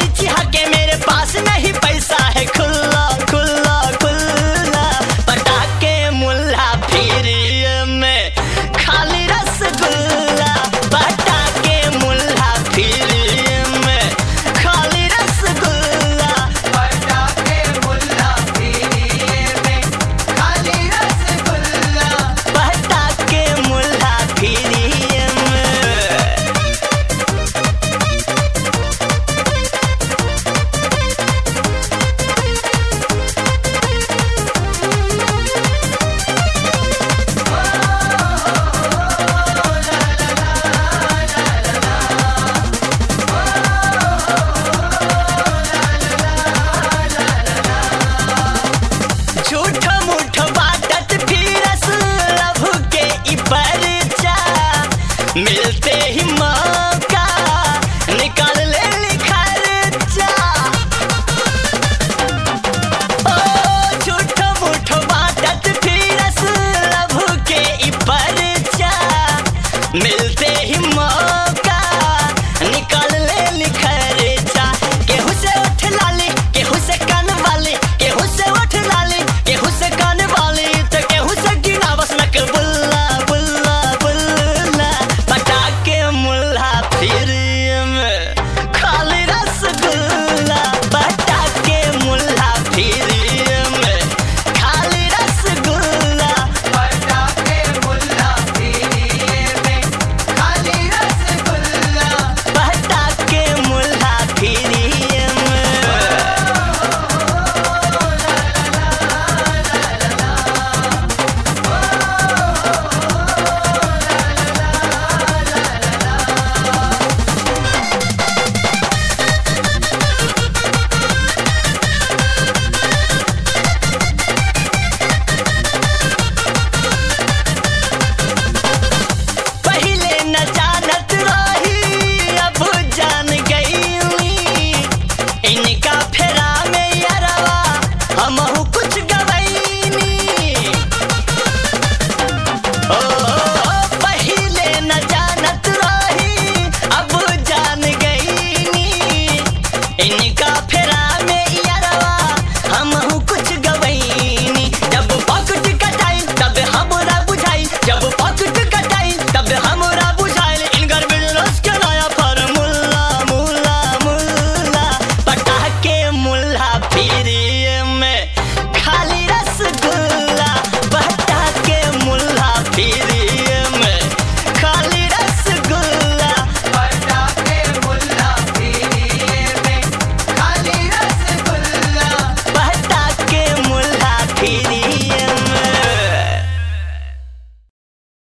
गोली चिहा के मेरे पास नहीं पैसा है खुल्ला खुल्ला खुल्ला पटाके मुल्ला फिर में खाली रसगुल्ला पटाके मुल्ला फिर में खाली रसगुल्ला पटाखे मुल्ला फिरिए में खाली रसगुल्ला पटाके मुल्ला फिर में झूठ मूठ बाटत फिरस लभ के ई परचा मिलते ही मौका निकाल ले ली खर्चा ओ झूठ मूठ बाटत फिरस लभ के ई परचा मिलते ही मौका निकाल ले ली खर्चा केहू से उठ लाली केहू से कान वाली केहू से उठ लाली केहू से कान वाली तो केहू से गिना बस नक बुल्ला बुल्ला बुल्ला पटाके मुल्ला फिर में खाली रसगुल्ला पटाके मुल्ला फिर में खाली रसगुल्ला पटाखे मुल्ला फिरिए में खाली रसगुल्ला पटाके मुल्ला फिर में पहिले न जानत रही अब जान गईली इनका फेरा में यरवा हमहू कुछ गवैनी ओ पहिले न जानत रही अब जान गईनी इनका फेरा